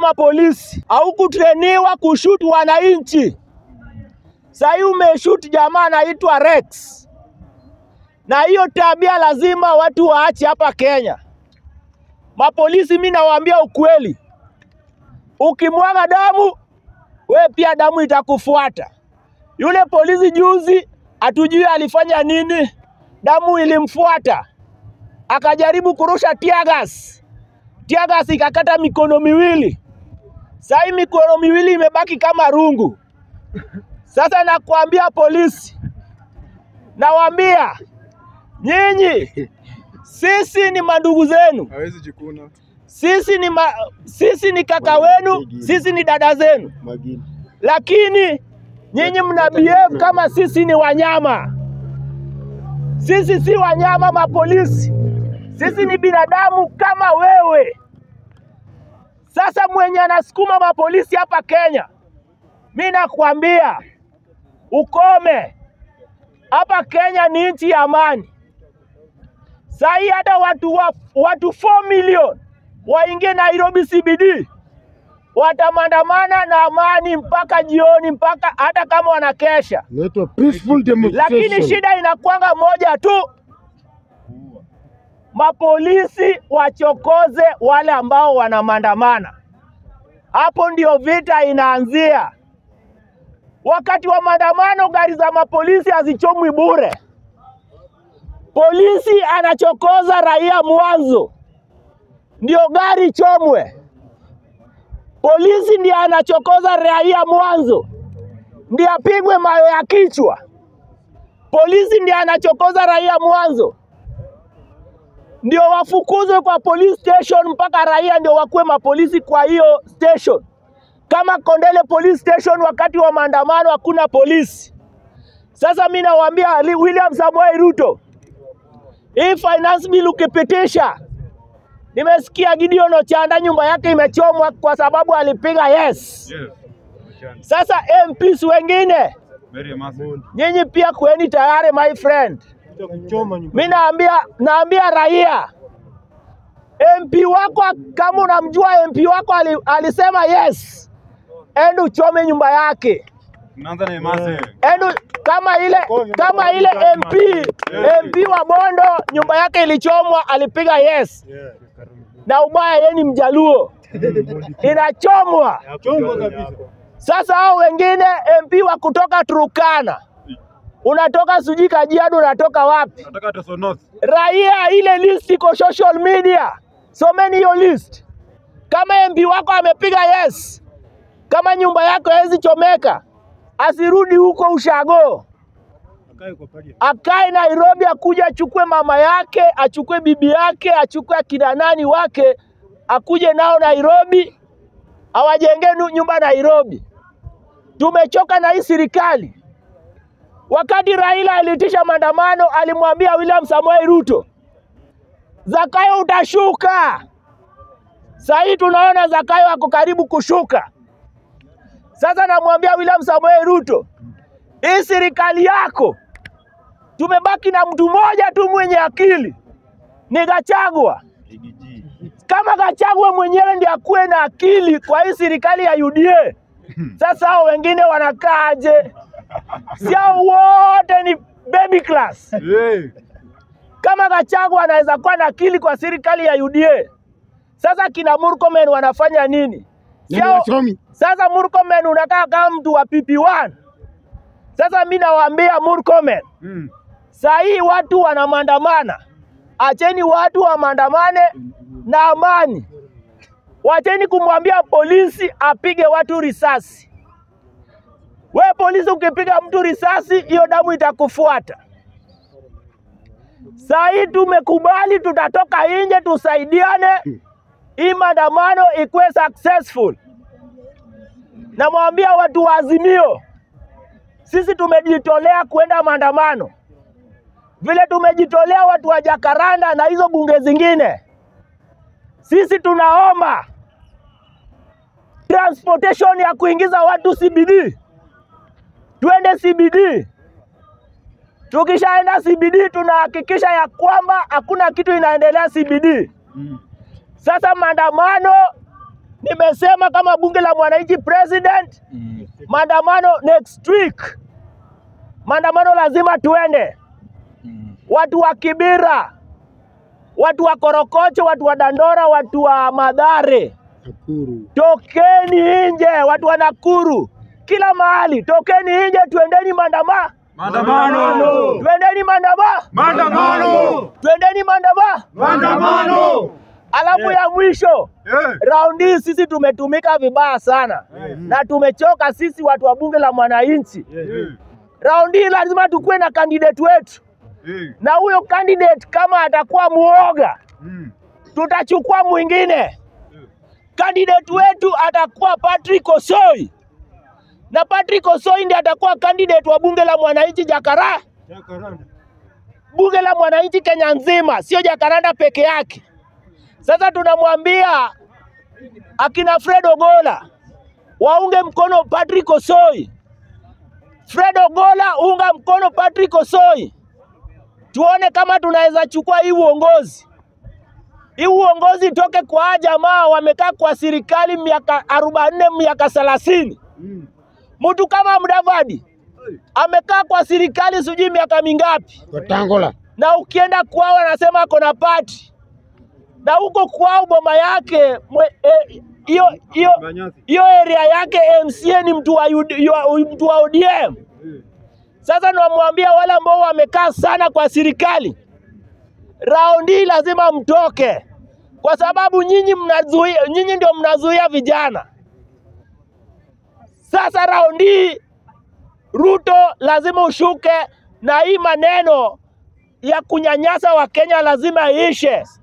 mapolisi, haukutreniwa kushuti wananchi. Sahii umeshuti jamaa anaitwa Rex, na hiyo tabia lazima watu waache hapa Kenya. Mapolisi, mi nawaambia ukweli, ukimwaga damu we pia damu itakufuata. Yule polisi juzi, hatujui alifanya nini, damu ilimfuata, akajaribu kurusha tiagas, tiagas ikakata mikono miwili. Sahii mikono miwili imebaki kama rungu. Sasa nakwambia polisi, nawaambia nyinyi, sisi ni mandugu zenu, hawezi jikuna. sisi ni, ma, sisi ni kaka wenu, sisi ni dada zenu, Magini. lakini nyinyi mna behave kama sisi ni wanyama. Sisi si wanyama, mapolisi, sisi ni binadamu kama wewe. Sasa mwenye anasukuma mapolisi hapa Kenya, mi nakwambia ukome. Hapa Kenya ni nchi ya amani. Sahii hata watu, wa, watu 4 million waingie Nairobi CBD watamandamana na amani mpaka jioni, mpaka hata kama wanakesha, Inaitwa peaceful demonstration. lakini shida inakwanga moja tu, mapolisi wachokoze wale ambao wanamandamana. Hapo ndio vita inaanzia. Wakati wa maandamano, gari za mapolisi hazichomwi bure. Polisi anachokoza raia mwanzo, ndio gari chomwe. Polisi ndiye anachokoza raia mwanzo, ndiye apigwe mawe ya kichwa. Polisi ndiye anachokoza raia mwanzo, ndio wafukuzwe kwa police station mpaka raia ndio wakuwe mapolisi kwa hiyo station. Kama Kondele police station, wakati wa maandamano hakuna polisi. Sasa mi nawaambia Ali- William Samoei Ruto, hii finance bill ukipitisha, nimesikia Gideon Ochanda nyumba yake imechomwa kwa sababu alipiga yes. Yes. Sasa MPs wengine Very massive. nyinyi pia kweni tayari my friend. Kuchoma nyumba. Mi naambia naambia raia MP wako kama unamjua MP wako ali, alisema yes, ende uchome nyumba yake, Tunaanza na massive. ende kama ile kama ile MP MP wa Bondo nyumba yake ilichomwa, alipiga yes, Yeah. na ubaya yeye ni Mjaluo, inachomwa. Chomwa kabisa. Sasa hao wengine MP wa kutoka Turukana, unatoka sijui Kajiado, unatoka wapi? Nataka tusonoth. raia, ile list iko social media, someni hiyo list. Kama MP wako amepiga yes, kama nyumba yako haiwezi chomeka, asirudi huko ushago, Akae kwa padi. akae Nairobi, akuja achukue mama yake, achukue bibi yake, achukue akina nani wake, akuje nao Nairobi, awajenge nu- nyumba Nairobi. Tumechoka na hii serikali. Wakati Raila aliitisha maandamano, alimwambia William Samoei Ruto, Zakayo utashuka. Sasa hii tunaona Zakayo ako karibu kushuka. Sasa namwambia William Samoei Ruto, hii serikali yako tumebaki na mtu mmoja tu mwenye akili, ni Gachagua. Kama Gachagua mwenyewe ndiye akuwe na akili kwa hii serikali ya UDA, sasa hao wengine wanakaaje? Si hao wote ni baby class. Hey. Kama Gachagua anaweza kuwa na akili kwa serikali ya UDA, sasa kina Murkomen wanafanya nini? Si Nani hao- wasomi? Sasa Murkomen unakaa kama mtu wa PP1. Sasa mi nawaambia Murkomen, Mm. saa hii watu wanamandamana, acheni watu wamandamane na amani. Wacheni kumwambia polisi apige watu risasi. We polisi, ukipiga mtu risasi, hiyo damu itakufuata. Saa hii tumekubali, tutatoka nje tusaidiane, hii maandamano ikuwe successful. Namwambia watu wa Azimio, sisi tumejitolea kwenda maandamano, vile tumejitolea watu wa Jakaranda na hizo bunge zingine. Sisi tunaomba transportation ya kuingiza watu CBD, twende CBD. Tukishaenda CBD tunahakikisha ya kwamba hakuna kitu inaendelea CBD. Mm. Sasa maandamano Nimesema kama bunge la mwananchi president, maandamano next week, maandamano lazima tuende. Watu wa Kibira, watu wa Korokocho, watu wa Dandora, watu wa Madhare, Nakuru. tokeni nje, watu wa Nakuru, kila mahali, tokeni nje, tuendeni maandamano, Maandamano! tuendeni maandamano, Maandamano! tuendeni maandamano. Maandamano! Alafu ya mwisho Eh, raundi hii sisi tumetumika vibaya sana na tumechoka sisi watu wa bunge la mwananchi. eh, Raundi hii lazima tukuwe na kandidate wetu, eh, na huyo candidate kama atakuwa muoga, mm, tutachukua mwingine. Candidate wetu atakuwa Patrick Osoi, na Patrick Osoi ndiye atakuwa candidate wa bunge la mwananchi Jakara, Jacaranda. bunge la mwananchi Kenya nzima, sio Jakaranda peke yake. Sasa tunamwambia akina Fred Ogola waunge mkono Patrick Osoi. Fred Ogola, unga mkono Patrick Osoi, tuone kama tunaweza chukua hii uongozi. Hii uongozi itoke kwa hawa jamaa wamekaa kwa serikali miaka arobaini miaka thelathini. mm. Mtu kama Mudavadi amekaa kwa serikali sijui miaka mingapi, Watangola. na ukienda kwao anasema ako na pati, na huko kwao boma yake mwe- eh, hiyo hiyo Banyasi. hiyo area yake MCA ni mtu wa, UD yu- mtu wa ODM. Eh, Sasa nawamwambia wale ambao wamekaa sana kwa serikali, raundi hii lazima mtoke, kwa sababu nyinyi mnazuia, nyinyi ndio mnazuia vijana. Sasa raundi hii Ruto lazima ushuke, na hii maneno ya kunyanyasa Wakenya lazima iishe.